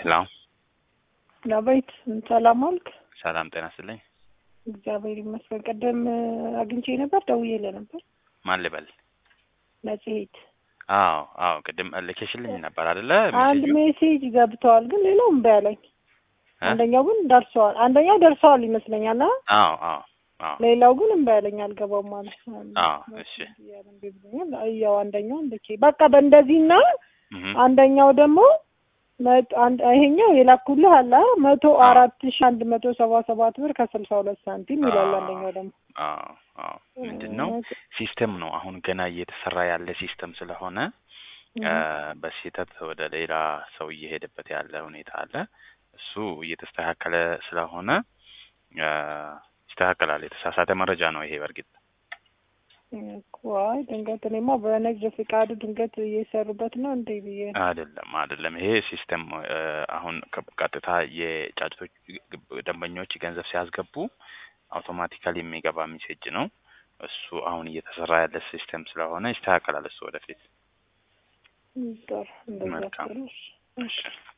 ሄሎ ዳዊት ሰላም አልክ? ሰላም ጤና ይስጥልኝ። እግዚአብሔር ይመስገን። ቀደም አግኝቼ ነበር፣ ደውዬልህ ነበር። ማን ልበል? መጽሔት አዎ አዎ፣ ቅድም ልኬሽልኝ ነበር አይደለ? አንድ ሜሴጁ? ሜሴጅ ገብተዋል፣ ግን ሌላው እምቢ አለኝ። እ? አንደኛው ግን ደርሰዋል፣ አንደኛው ደርሰዋል ይመስለኛል። አ አዎ አዎ አዎ ሌላው ግን እምቢ አለኝ፣ አልገባም ማለት ነው። አዎ፣ እሺ። እምቢ ብሎኛል። ያው አንደኛው ልኬ በቃ በእንደዚህና እህ አንደኛው ደግሞ መቶ አንድ ይሄኛው የላኩልህ አለ መቶ አራት ሺ አንድ መቶ ሰባ ሰባት ብር ከስልሳ ሁለት ሳንቲም ይላል። አዎ። አንደኛው ደግሞ አዎ አዎ፣ ምንድን ነው ሲስተም ነው አሁን ገና እየተሰራ ያለ ሲስተም ስለሆነ እ፣ በስህተት ወደ ሌላ ሰው እየሄደበት ያለ ሁኔታ አለ። እሱ እየተስተካከለ ስለሆነ እ፣ ይስተካከላል። የተሳሳተ መረጃ ነው ይሄ በእርግጥ እኮ አይ ድንገት እኔማ በንግድ ፍቃድ ድንገት እየሰሩበት ነው እንዴ ብዬ አይደለም አይደለም። ይሄ ሲስተም እ፣ አሁን ከ- ቀጥታ የጫጭቶች ደንበኞች ገንዘብ ሲያስገቡ አውቶማቲካሊ የሚገባ ሜሴጅ ነው። እሱ አሁን እየተሰራ ያለ ሲስተም ስለሆነ ይስተካከላል። እሱ ወደፊት ጥሩ እንደዛ መልካም። ጥሩ እሺ። እሺ